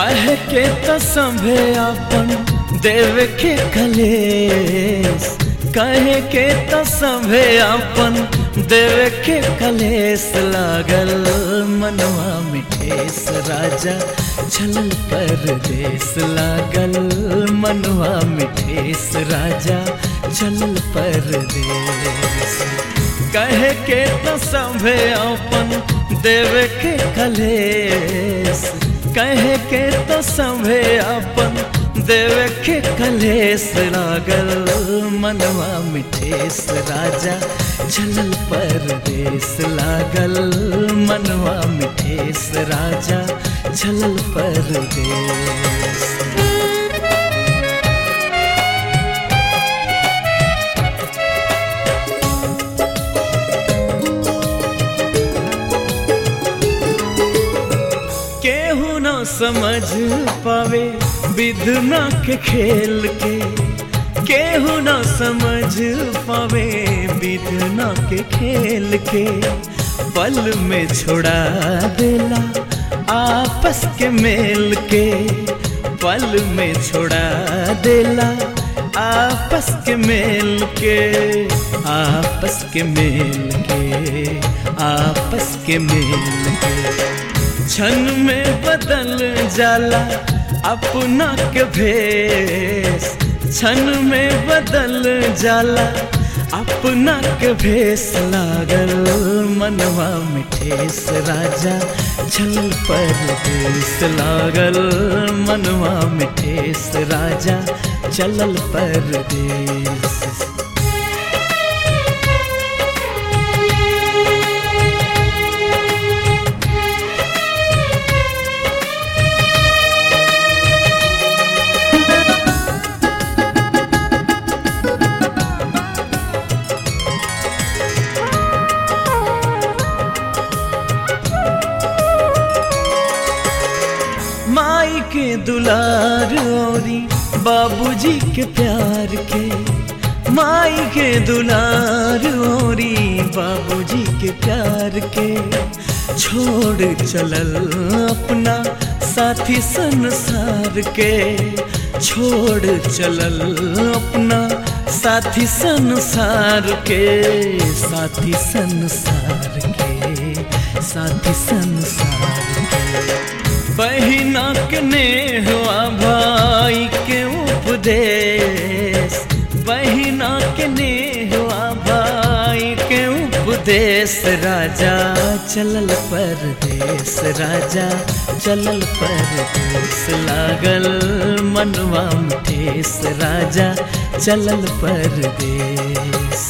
काहे के तो संभे अपन देव के कलेस काहे के तो संभे अपन देव के कलेस लागल मनवा में ठेस राजा छलल परदेस लागल मनवा में ठेस राजा छलल परदेस कहे के तो संभे अपन देव के कलेस कहे के तो संभे अपन देव के कलेस लागल मनवा मिठेस राजा चलल परदेस लागल मनवा मिठेस राजा चलल परदेस केहू न समझ पावे विधना के खेल के केहू न समझ पावे विधना के खेल के पल में छोड़ा देला आपस के मेल के पल में छोड़ा देला आपस के मेल के आपस के मेल के आपस के मेल के क्षण में बदल जाला अपना के भेस क्षण में बदल जाला अपना के भेस लागल मनवा मिठेस राजा छल परदेस लागल मनवा मिठेस राजा चलल परदेस माई के दुलार औरी बाबूजी के प्यार के माई के दुलार औरी बाबूजी के प्यार के छोड़ चलल अपना साथी संसार के छोड़ चलल अपना साथी संसार के साथी संसार के साथी संसार के बहिना के नेहवा भाई के उपदेश बहिना के नेहवा भाई के उपदेश राजा चलल परदेश राजा चलल परदेश लागल मनवा ठेस राजा चलल परदेश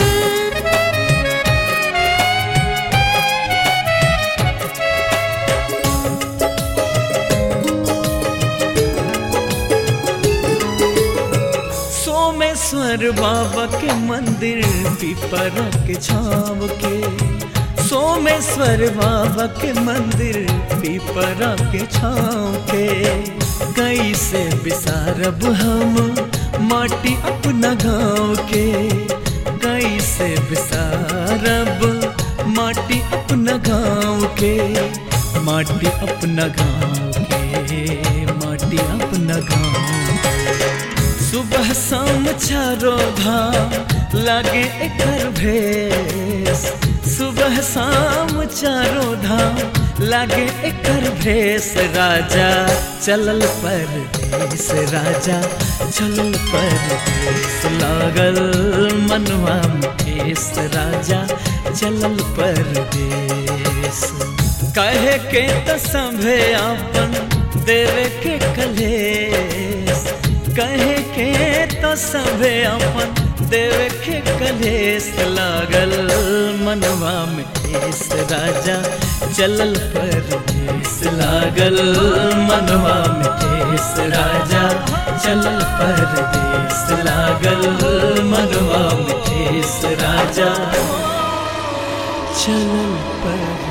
सोमेश्वर बाबा के मंदिर पिपरा के छाव के सोमेश्वर बाबा के मंदिर पिपरा के छाव के कैसे बिसारब हम माटी अपना गाँव के कैसे बिसारब माटी अपना गाँव के माटी अपना गाँव के माटी अपना गाँव सुबह शाम चारो धाम लागे एकर भेस सुबह शाम चारो धाम लागे एकर भेस राजा चलल परदेस राजा चलल परदेस लागल मनवा ठेस राजा चलल परदेस कहे के त संभे अपन देवे के कलेस कहे के तो सबे अपन देवे के कलेस लागल मनवा में ठेस राजा चलल परदेस लागल मनवा में ठेस राजा चलल परदेस लागल मनवा में ठेस राजा चलल पर